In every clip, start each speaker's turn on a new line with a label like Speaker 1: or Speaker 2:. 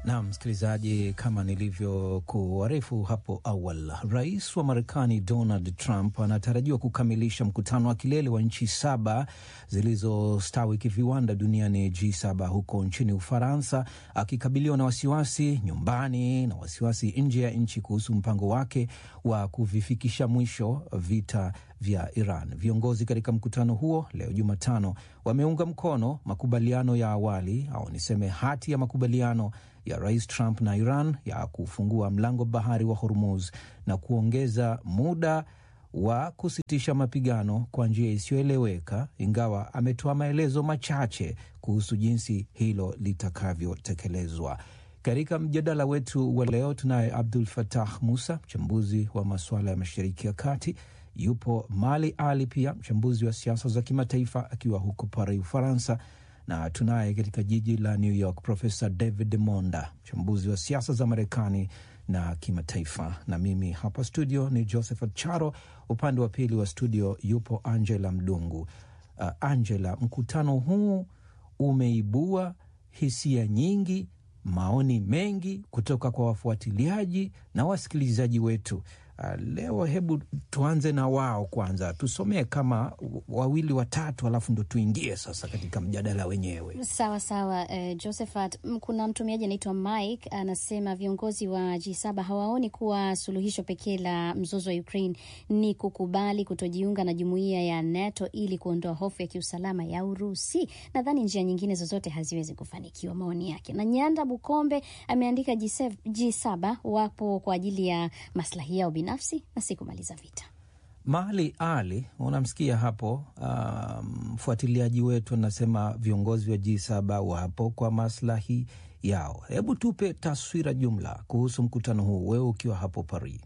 Speaker 1: Na msikilizaji, kama nilivyokuarifu hapo awali, rais wa Marekani Donald Trump anatarajiwa kukamilisha mkutano wa kilele wa nchi saba zilizostawi kiviwanda duniani G7 huko nchini Ufaransa, akikabiliwa na wasiwasi nyumbani na wasiwasi nje ya nchi kuhusu mpango wake wa kuvifikisha mwisho vita vya Iran. Viongozi katika mkutano huo leo Jumatano wameunga mkono makubaliano ya awali au niseme hati ya makubaliano ya rais Trump na Iran ya kufungua mlango bahari wa Hormuz na kuongeza muda wa kusitisha mapigano kwa njia isiyoeleweka, ingawa ametoa maelezo machache kuhusu jinsi hilo litakavyotekelezwa. Katika mjadala wetu wa leo tunaye Abdul Fatah Musa, mchambuzi wa masuala ya Mashariki ya Kati. Yupo Mali Ali, pia mchambuzi wa siasa za kimataifa akiwa huko Paris, Ufaransa, na tunaye katika jiji la New York Profesa David Monda, mchambuzi wa siasa za Marekani na kimataifa, na mimi hapa studio ni Josephat Charo. Upande wa pili wa studio yupo Angela Mdungu. Uh, Angela, mkutano huu umeibua hisia nyingi, maoni mengi kutoka kwa wafuatiliaji na wasikilizaji wetu. Uh, leo hebu tuanze na wao kwanza, tusomee kama wawili watatu, alafu ndo tuingie sasa katika mjadala wenyewe.
Speaker 2: Sawa sawa. Uh, Josephat, kuna mtumiaji anaitwa Mike anasema viongozi wa G7 hawaoni kuwa suluhisho pekee la mzozo wa Ukraine ni kukubali kutojiunga na jumuiya ya NATO ili kuondoa hofu ya kiusalama ya Urusi. Nadhani njia nyingine zozote haziwezi kufanikiwa. Maoni yake. Na Nyanda Bukombe ameandika G7, G7 wapo kwa ajili ya maslahi yao binafsi na si kumaliza vita.
Speaker 1: Mali Ali, unamsikia hapo mfuatiliaji um, wetu anasema viongozi wa G7 wapo kwa maslahi yao. Hebu tupe taswira jumla kuhusu mkutano huu, wewe ukiwa hapo Paris.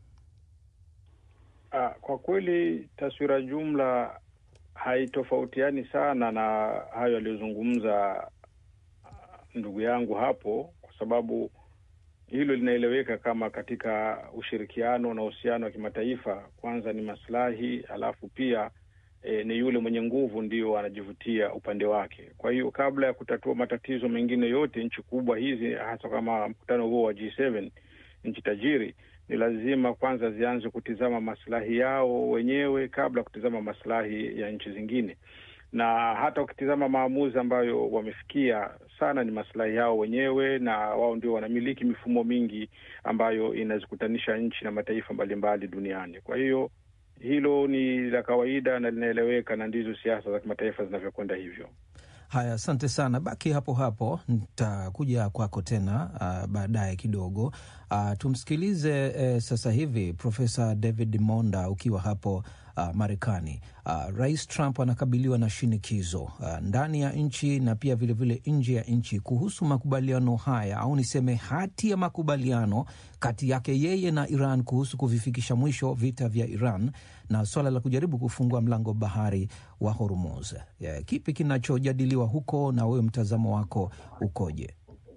Speaker 3: Uh, kwa kweli taswira jumla haitofautiani sana na hayo aliyozungumza ndugu yangu hapo, kwa sababu hilo linaeleweka kama katika ushirikiano na uhusiano wa kimataifa, kwanza ni maslahi, alafu pia e, ni yule mwenye nguvu ndio anajivutia upande wake. Kwa hiyo kabla ya kutatua matatizo mengine yote, nchi kubwa hizi, hasa kama mkutano huo wa G7, nchi tajiri, ni lazima kwanza zianze kutizama maslahi yao wenyewe kabla ya kutizama maslahi ya nchi zingine na hata ukitizama maamuzi ambayo wamefikia sana ni maslahi yao wenyewe, na wao ndio wanamiliki mifumo mingi ambayo inazikutanisha nchi na mataifa mbalimbali duniani. Kwa hiyo hilo ni la kawaida na linaeleweka, na ndizo siasa za kimataifa zinavyokwenda hivyo.
Speaker 1: Haya, asante sana, baki hapo hapo, nitakuja kwako tena uh, baadaye kidogo. Uh, tumsikilize uh, sasa hivi Profesa David Monda ukiwa hapo uh, Marekani. Uh, Rais Trump anakabiliwa na shinikizo uh, ndani ya nchi na pia vilevile nje ya nchi kuhusu makubaliano haya au niseme hati ya makubaliano kati yake yeye na Iran kuhusu kuvifikisha mwisho vita vya Iran na swala la kujaribu kufungua mlango bahari wa Hormuz. Yeah, kipi kinachojadiliwa huko na wewe mtazamo wako ukoje?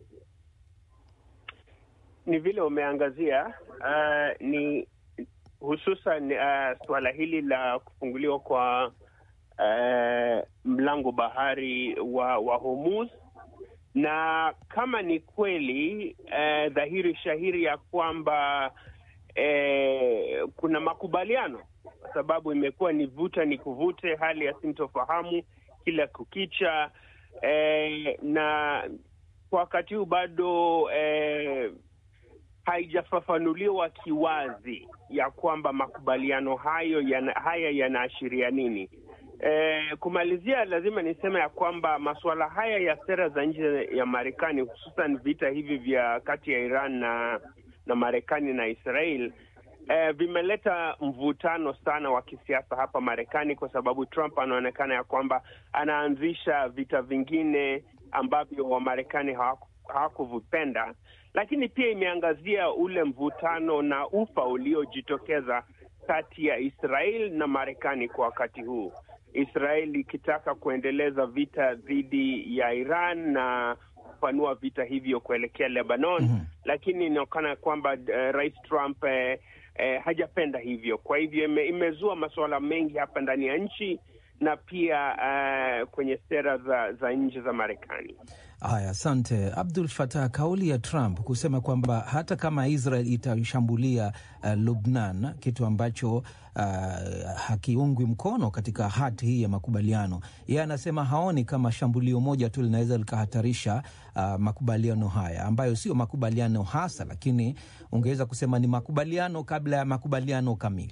Speaker 4: Ni vile umeangazia uh, ni hususan uh, suala hili la kufunguliwa kwa uh, mlango bahari wa, wa Hormuz, na kama ni kweli uh, dhahiri shahiri ya kwamba uh, kuna makubaliano, kwa sababu imekuwa ni vuta ni kuvute, hali ya sintofahamu kila kukicha uh, na kwa wakati huu bado uh, haijafafanuliwa kiwazi ya kwamba makubaliano hayo yana, haya yanaashiria nini. E, kumalizia, lazima niseme ya kwamba masuala haya ya sera za nje ya Marekani, hususan vita hivi vya kati ya Iran na na Marekani na Israel e, vimeleta mvutano sana wa kisiasa hapa Marekani, kwa sababu Trump anaonekana ya kwamba anaanzisha vita vingine ambavyo Wamarekani hawaku hawakuvipenda lakini pia imeangazia ule mvutano na ufa uliojitokeza kati ya Israel na Marekani kwa wakati huu, Israel ikitaka kuendeleza vita dhidi ya Iran na kupanua vita hivyo kuelekea Lebanon. mm -hmm. Lakini inaonekana kwamba uh, Rais Trump uh, uh, hajapenda hivyo. Kwa hivyo ime, imezua masuala mengi hapa ndani ya nchi na pia uh, kwenye sera za, za nje za Marekani.
Speaker 1: Haya, asante Abdul Fatah. Kauli ya Trump kusema kwamba hata kama Israel itashambulia uh, Lubnan, kitu ambacho uh, hakiungwi mkono katika hati hii ya makubaliano, yeye anasema haoni kama shambulio moja tu linaweza likahatarisha uh, makubaliano haya ambayo sio makubaliano hasa, lakini ungeweza kusema ni makubaliano kabla ya makubaliano kamili.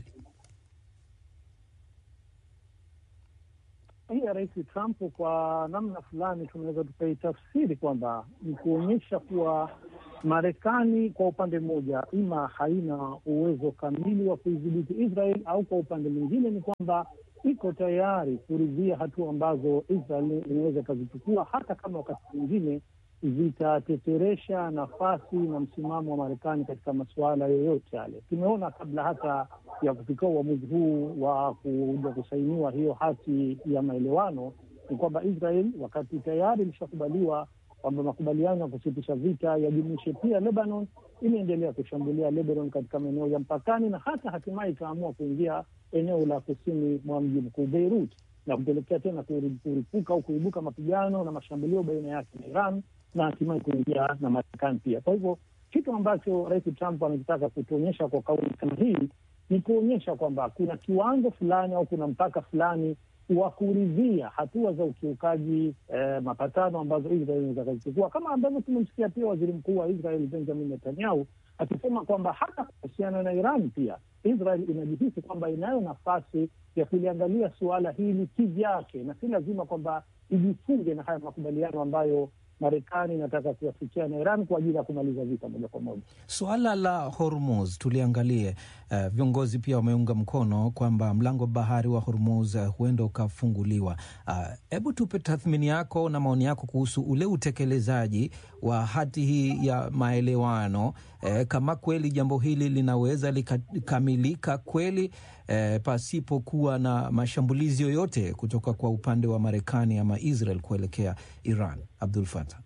Speaker 5: hii ya Rais Trump kwa namna fulani tunaweza tukaitafsiri kwamba ni kuonyesha kuwa Marekani kwa upande mmoja ima haina uwezo kamili wa kuidhibiti Israel au kwa upande mwingine ni kwamba iko tayari kuridhia hatua ambazo Israel inaweza ikazichukua hata kama wakati mwingine zitateteresha nafasi na msimamo wa Marekani katika masuala yoyote yale. Tumeona kabla hata ya kufikia uamuzi huu wa kuja kusainiwa hiyo hati ya maelewano, ni kwamba Israel wakati tayari ilishakubaliwa kwamba makubaliano ya kusitisha vita yajumuishe pia Lebanon, imeendelea kushambulia Lebanon katika maeneo ya mpakani na hata hatimaye ikaamua kuingia eneo la kusini mwa mji mkuu Beirut na kupelekea tena kuripuka au kuibuka mapigano na mashambulio baina yake na Iran na hatimaye kuingia na Marekani pia. Kwa hivyo kitu ambacho Rais Trump anakitaka kutuonyesha kwa kauli kama hii ni kuonyesha kwamba kuna kiwango fulani au kuna mpaka fulani wa kuridhia hatua za ukiukaji eh, mapatano ambazo Israel inaweza kazichukua, kama ambavyo tumemsikia pia waziri mkuu wa Israel Benjamin Netanyahu akisema kwamba hata kuhusiana na Iran pia Israel inajihisi kwamba inayo nafasi ya kuliangalia suala hili kivyake, na si lazima kwamba ijifunge na haya makubaliano ambayo Marekani inataka kuyafikia na Iran kwa ajili ya kumaliza vita moja kwa moja.
Speaker 1: Suala la Hormuz tuliangalie. Uh, viongozi pia wameunga mkono kwamba mlango bahari wa Hormuz uh, huenda ukafunguliwa. Hebu uh, tupe tathmini yako na maoni yako kuhusu ule utekelezaji wa hati hii ya maelewano, uh, kama kweli jambo hili linaweza likamilika kweli uh, pasipokuwa na mashambulizi yoyote kutoka kwa upande wa Marekani ama Israel kuelekea Iran. Abdul Fatah.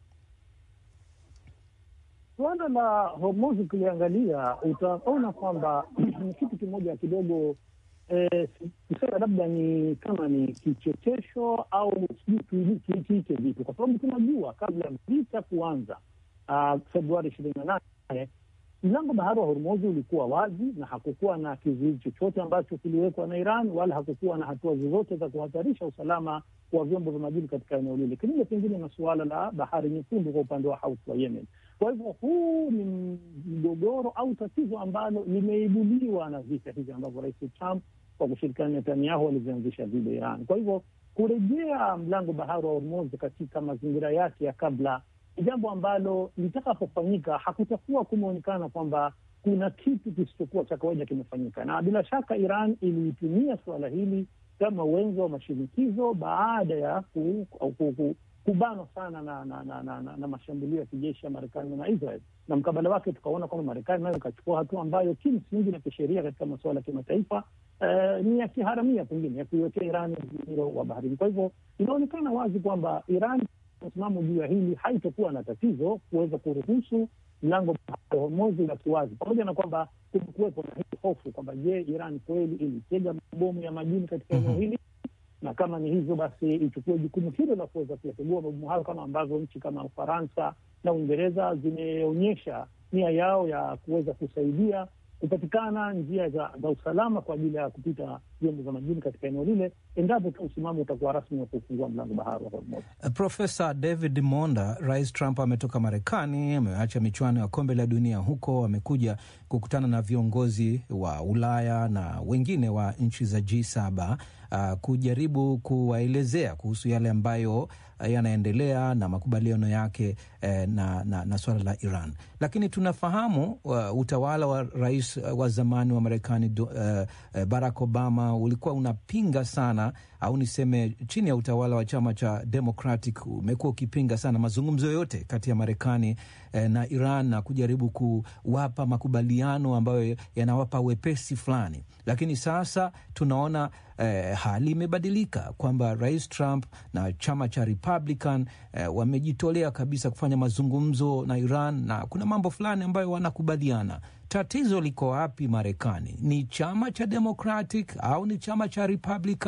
Speaker 5: Suala la Hormuz ukiliangalia utaona kwamba ni kitu kimoja kidogo eh, kusema labda ni kama ni kichekesho au sijui kiite vitu, kwa sababu tunajua kabla ya vita kuanza uh, Februari ishirini na nane mlango bahari wa Hormuz ulikuwa wazi na hakukuwa na kizuizi chochote ambacho kiliwekwa na Iran, wala hakukuwa na hatua zozote za kuhatarisha usalama wa vyombo vya majini katika eneo lile, kinyume pengine na suala la bahari nyekundu kwa upande wa Houthi wa Yemen. Kwa hivyo huu ni mgogoro au tatizo ambalo limeibuliwa na vita hivi ambavyo Rais Trump kwa kushirikiana na Netanyahu walizianzisha dhidi ya Iran. Kwa hivyo kurejea mlango bahari wa Hormuz katika mazingira yake ya kabla ni jambo ambalo litakapofanyika hakutakuwa kumeonekana kwamba kuna kitu kisichokuwa cha kawaida kimefanyika, na bila shaka Iran iliitumia suala hili kama wenzo wa mashinikizo baada ya ku, ku, ku, kubanwa sana na, na, na, na, na, na mashambulio ya kijeshi ya Marekani na Israel, na mkabala wake tukaona kwamba Marekani nayo ikachukua hatua ambayo kimsingi na kisheria katika masuala ya kimataifa eh, ni ya kiharamia pengine ya kuiwekea Iran mzingiro wa baharini. Kwa hivyo inaonekana wazi kwamba Iran msimamo juu ya hili haitokuwa na tatizo kuweza kuruhusu mlango wa Hormuz ubaki wazi, pamoja na kwamba kumekuwepo na hii hofu kwamba je, Iran kweli ilitega mabomu ya majini katika eneo hili na kama ni hivyo basi ichukue jukumu hilo la kuweza kuyategua mabomu hayo, kama ambavyo nchi kama Ufaransa na Uingereza zimeonyesha nia yao ya kuweza kusaidia kupatikana njia za, za usalama kwa ajili ya kupita vyombo vya majini katika eneo lile, endapo tu msimamo utakuwa rasmi wa kufungua mlango bahari wa Hormuz.
Speaker 1: Profesa David Monda, Rais Trump ametoka Marekani, ameacha michuano ya kombe la dunia huko, amekuja kukutana na viongozi wa Ulaya na wengine wa nchi za G7 uh, kujaribu kuwaelezea kuhusu yale ambayo uh, yanaendelea na makubaliano yake uh, na, na, na suala la Iran, lakini tunafahamu uh, utawala wa rais uh, wa zamani wa Marekani uh, uh, Barack Obama ulikuwa unapinga sana au niseme chini ya utawala wa chama cha Democratic umekuwa ukipinga sana mazungumzo yote kati ya Marekani eh, na Iran na kujaribu kuwapa makubaliano ambayo yanawapa wepesi fulani, lakini sasa tunaona eh, hali imebadilika kwamba Rais Trump na chama cha Republican eh, wamejitolea kabisa kufanya mazungumzo na Iran na kuna mambo fulani ambayo wanakubaliana. Tatizo liko wapi Marekani? Ni chama cha Democratic au ni chama cha Republican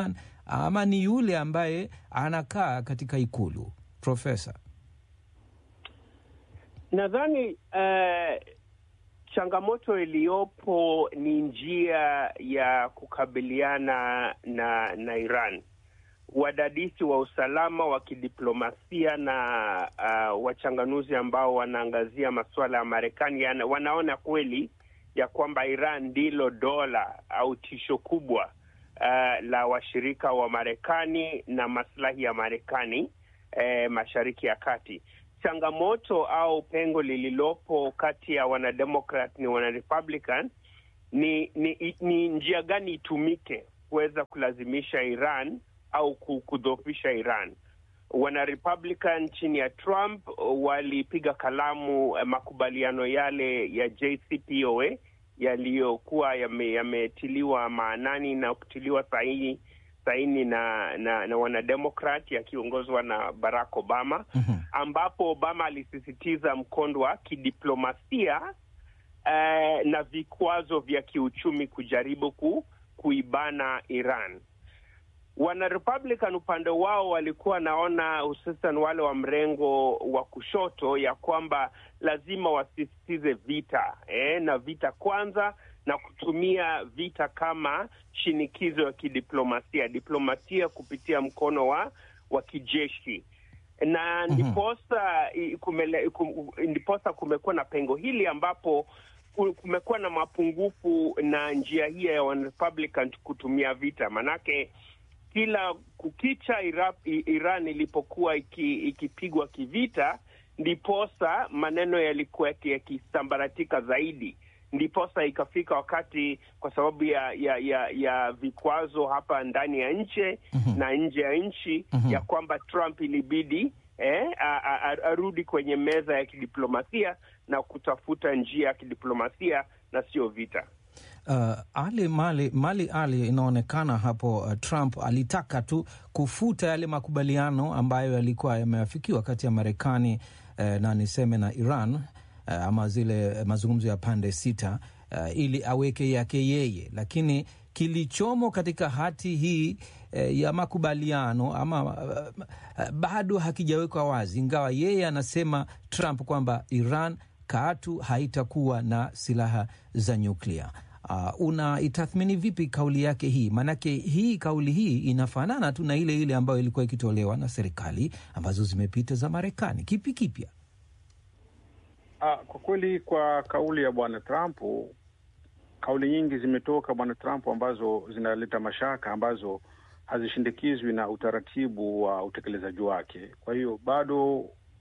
Speaker 1: ama ni yule ambaye anakaa katika ikulu? Profesa,
Speaker 4: nadhani uh, changamoto iliyopo ni njia ya kukabiliana na na Iran. Wadadisi wa usalama wa kidiplomasia na uh, wachanganuzi ambao wanaangazia masuala ya Marekani wanaona kweli ya kwamba Iran ndilo dola au tisho kubwa uh, la washirika wa Marekani na maslahi ya Marekani eh, Mashariki ya Kati. Changamoto au pengo lililopo kati ya wanademokrat ni wanarepublican ni, ni, ni njia gani itumike kuweza kulazimisha Iran au kudhoofisha Iran. Wanarepublican chini ya Trump walipiga kalamu makubaliano yale ya JCPOA yaliyokuwa yametiliwa yame maanani na kutiliwa sahihi saini na na, na wanademokrat yakiongozwa na Barack Obama mm -hmm. ambapo Obama alisisitiza mkondo wa kidiplomasia eh, na vikwazo vya kiuchumi kujaribu ku, kuibana Iran. Wanarepublican upande wao walikuwa wanaona, hususan wale wa mrengo wa kushoto, ya kwamba lazima wasisitize vita eh, na vita kwanza na kutumia vita kama shinikizo ya kidiplomasia, diplomasia kupitia mkono wa wa kijeshi na ndiposa kumele, kum, ndiposa kumekuwa na pengo hili ambapo kumekuwa na mapungufu na njia hii ya Republican kutumia vita, manake kila kukicha Iran, Iran ilipokuwa ikipigwa iki kivita, ndiposa maneno yalikuwa yakisambaratika zaidi ndiposa ikafika wakati kwa sababu ya ya ya, ya vikwazo hapa ndani ya nchi mm -hmm. na nje ya nchi mm -hmm. ya kwamba Trump ilibidi eh, arudi kwenye meza ya kidiplomasia na kutafuta njia ya kidiplomasia na sio vita.
Speaker 1: Uh, Ali Mali, Mali Ali, inaonekana hapo uh, Trump alitaka tu kufuta yale makubaliano ambayo yalikuwa yameafikiwa kati ya Marekani uh, na niseme na Iran uh, ama zile mazungumzo ya pande sita uh, ili aweke yake yeye, lakini kilichomo katika hati hii uh, ya makubaliano ama uh, uh, bado hakijawekwa wazi, ingawa yeye anasema Trump kwamba Iran katu haitakuwa na silaha za nyuklia. Uh, unaitathmini vipi kauli yake hii? Maanake hii kauli hii inafanana tu na ile ile ambayo ilikuwa ikitolewa na serikali ambazo zimepita za Marekani. Kipi kipya?
Speaker 3: Ah, kwa kweli kwa kauli ya bwana Trump, kauli nyingi zimetoka bwana Trump ambazo zinaleta mashaka, ambazo hazishindikizwi na utaratibu wa utekelezaji wake. Kwa hiyo bado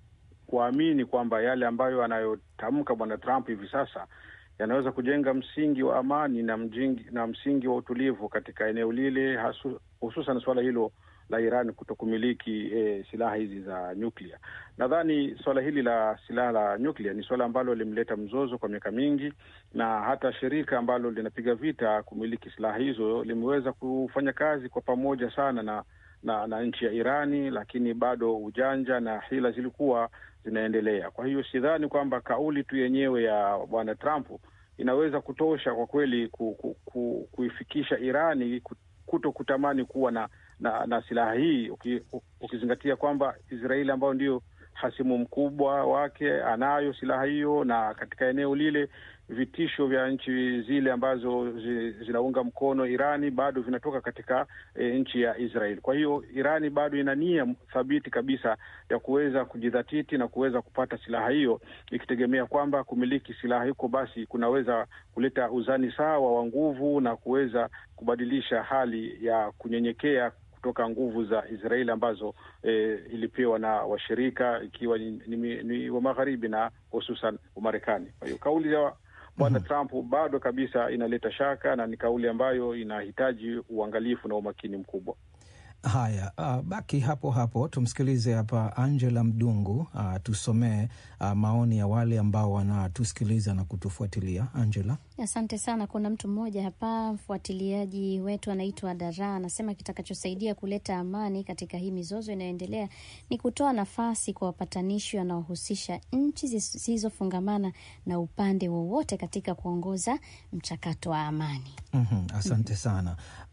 Speaker 3: kuamini kwamba yale ambayo anayotamka bwana Trump hivi sasa yanaweza kujenga msingi wa amani na, mjingi, na msingi wa utulivu katika eneo lile, hususan suala hilo la Iran kutokumiliki e, silaha hizi za nyuklia. Nadhani suala hili la silaha la nyuklia ni suala ambalo limleta mzozo kwa miaka mingi, na hata shirika ambalo linapiga vita kumiliki silaha hizo limeweza kufanya kazi kwa pamoja sana na na, na nchi ya Irani, lakini bado ujanja na hila zilikuwa zinaendelea. Kwa hiyo sidhani kwamba kauli tu yenyewe ya bwana Trump inaweza kutosha kwa kweli ku, ku, ku, kuifikisha Irani kuto kutamani kuwa na na, na silaha hii uki, ukizingatia kwamba Israeli ambayo ndio hasimu mkubwa wake anayo silaha hiyo, na katika eneo lile vitisho vya nchi zile ambazo zi, zinaunga mkono Irani bado vinatoka katika e, nchi ya Israeli. Kwa hiyo Irani bado ina nia thabiti kabisa ya kuweza kujidhatiti na kuweza kupata silaha hiyo, ikitegemea kwamba kumiliki silaha hiko basi kunaweza kuleta uzani sawa wa nguvu na kuweza kubadilisha hali ya kunyenyekea kutoka nguvu za Israeli ambazo e, ilipewa na washirika ikiwa ni, ni, ni wa magharibi na hususan Umarekani. Kwa hiyo kauli ya bwana mm -hmm. Trump bado kabisa inaleta shaka na ni kauli ambayo inahitaji uangalifu na umakini mkubwa.
Speaker 1: Haya, uh, baki hapo hapo, tumsikilize hapa Angela Mdungu uh, tusomee uh, maoni ya wale ambao wanatusikiliza na kutufuatilia. Angela.
Speaker 2: Asante sana. Kuna mtu mmoja hapa, mfuatiliaji wetu anaitwa Dara, anasema kitakachosaidia kuleta amani katika hii mizozo inayoendelea ni kutoa nafasi kwa wapatanishi wanaohusisha nchi zisizofungamana na upande wowote katika kuongoza mchakato wa amani.
Speaker 1: mm -hmm, asante sana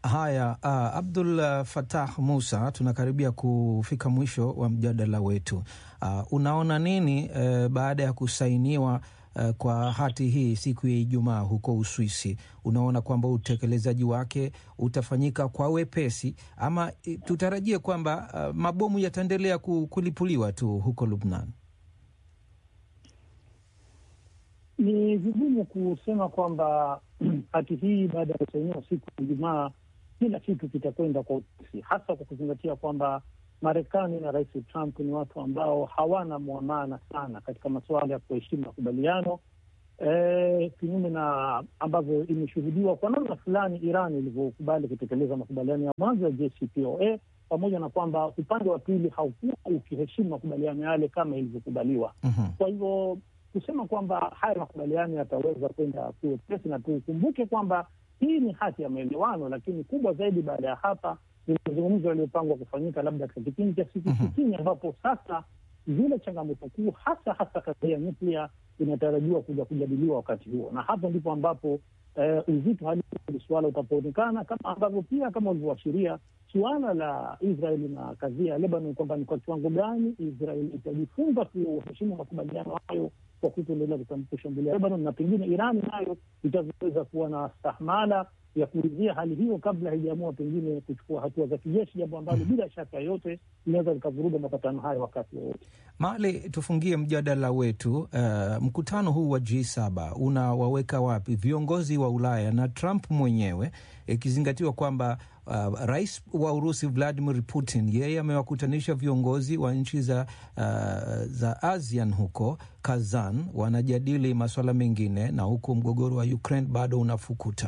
Speaker 1: Haya, uh, Abdul uh, Fatah Musa, tunakaribia kufika mwisho wa mjadala wetu. Uh, unaona nini uh, baada ya kusainiwa uh, kwa hati hii siku ya Ijumaa huko Uswisi? Unaona kwamba utekelezaji wake utafanyika kwa wepesi ama tutarajie kwamba uh, mabomu yataendelea kulipuliwa tu huko Lubnan?
Speaker 5: Ni vigumu kusema kwamba hati hii baada ya kusainiwa siku ya Ijumaa kila kitu kitakwenda kwa upesi, hasa kwa kuzingatia kwamba Marekani na Rais Trump ni watu ambao hawana mwamana sana katika masuala ya kuheshimu makubaliano e, kinyume na ambavyo imeshuhudiwa kwa namna fulani Iran ilivyokubali kutekeleza makubaliano ya mwanzo ya JCPOA, pamoja na kwamba upande wa pili haukuwa ukiheshimu makubaliano yale kama ilivyokubaliwa.
Speaker 1: Mhm.
Speaker 5: Kwa hivyo kusema kwamba haya makubaliano yataweza kwenda kiwepesi, na tukumbuke kwamba hii ni hati ya maelewano, lakini kubwa zaidi baada ya hapa ni mazungumzo yaliyopangwa kufanyika labda katika kipindi cha siku
Speaker 1: Mhm.
Speaker 5: sitini ambapo sasa zile changamoto kuu hasa hasa katika ya nyuklia inatarajiwa kuja kujadiliwa wakati huo, na hapo ndipo ambapo eh, uzito halisi wa suala utapoonekana, kama ambavyo pia kama ulivyoashiria suala la Israeli na kadhia ya Lebanon, kwamba ni kwa kiwango gani Israeli itajifunza kuheshimu makubaliano hayo kwa kutoendelea kushambulia Lebanon, na pengine Irani nayo itaweza kuwa na stahmala ya kuridhia hali hiyo kabla haijaamua pengine kuchukua hatua za kijeshi, jambo ambalo bila shaka yoyote linaweza likavuruga mapatano hayo wakati wowote.
Speaker 1: Mali, tufungie mjadala wetu. Uh, mkutano huu wa G7 unawaweka wapi viongozi wa Ulaya na Trump mwenyewe, ikizingatiwa kwamba uh, rais wa Urusi Vladimir Putin yeye amewakutanisha viongozi wa nchi za, uh, za ASEAN huko Kazan, wanajadili masuala mengine, na huku mgogoro wa Ukraine bado unafukuta.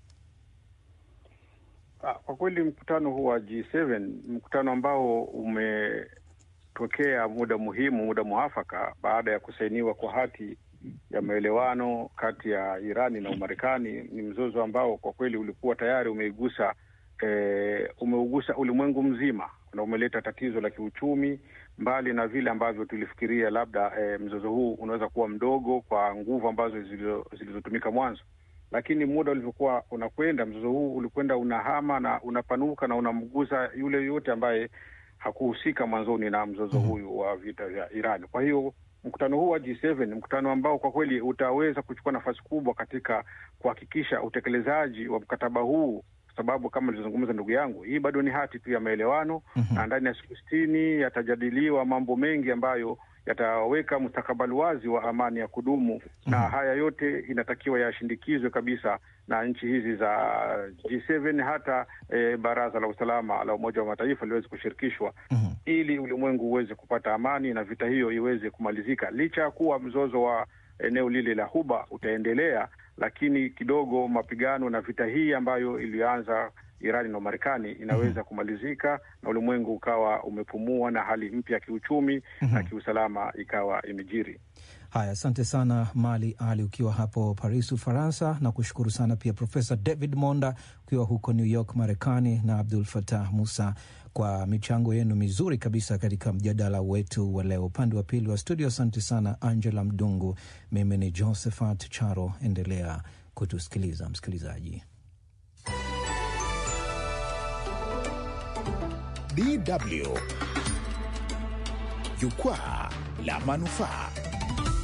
Speaker 3: Ah, Kwa kweli mkutano huu wa G7 mkutano ambao umetokea muda muhimu, muda mwafaka baada ya kusainiwa kwa hati ya maelewano kati ya Irani na Umarekani. Ni mzozo ambao kwa kweli ulikuwa tayari umeigusa eh, umeugusa ulimwengu mzima na umeleta tatizo la kiuchumi, mbali na vile ambavyo tulifikiria labda eh, mzozo huu unaweza kuwa mdogo kwa nguvu ambazo zilizo- zilizotumika mwanzo lakini muda ulivyokuwa unakwenda, mzozo huu ulikwenda unahama na unapanuka na unamgusa yule yoyote ambaye hakuhusika mwanzoni na mzozo huyu wa vita vya Iran. Kwa hiyo mkutano huu wa G7 ni mkutano ambao kwa kweli utaweza kuchukua nafasi kubwa katika kuhakikisha utekelezaji wa mkataba huu, kwa sababu kama alivyozungumza ndugu yangu, hii bado ni hati tu ya maelewano na ndani ya siku sitini yatajadiliwa mambo mengi ambayo yataweka mustakabali wazi wa amani ya kudumu na haya yote inatakiwa yashindikizwe kabisa na nchi hizi za G7 hata eh, Baraza la Usalama la Umoja wa Mataifa liweze kushirikishwa
Speaker 1: Mhm.
Speaker 3: ili ulimwengu uweze kupata amani na vita hiyo iweze kumalizika, licha ya kuwa mzozo wa eneo lile la Huba utaendelea, lakini kidogo mapigano na vita hii ambayo ilianza Irani na Marekani inaweza kumalizika na ulimwengu ukawa umepumua na hali mpya ya kiuchumi na kiusalama ikawa imejiri.
Speaker 1: Haya, asante sana Mali Ali ukiwa hapo Paris, Ufaransa, na kushukuru sana pia Profesa David Monda ukiwa huko New York, Marekani, na Abdul Fatah Musa kwa michango yenu mizuri kabisa katika mjadala wetu wa leo. Upande wa pili wa studio, asante sana Angela Mdungu. Mimi ni Josephat Charo, endelea kutusikiliza msikilizaji.
Speaker 6: DW Jukwaa la Manufaa.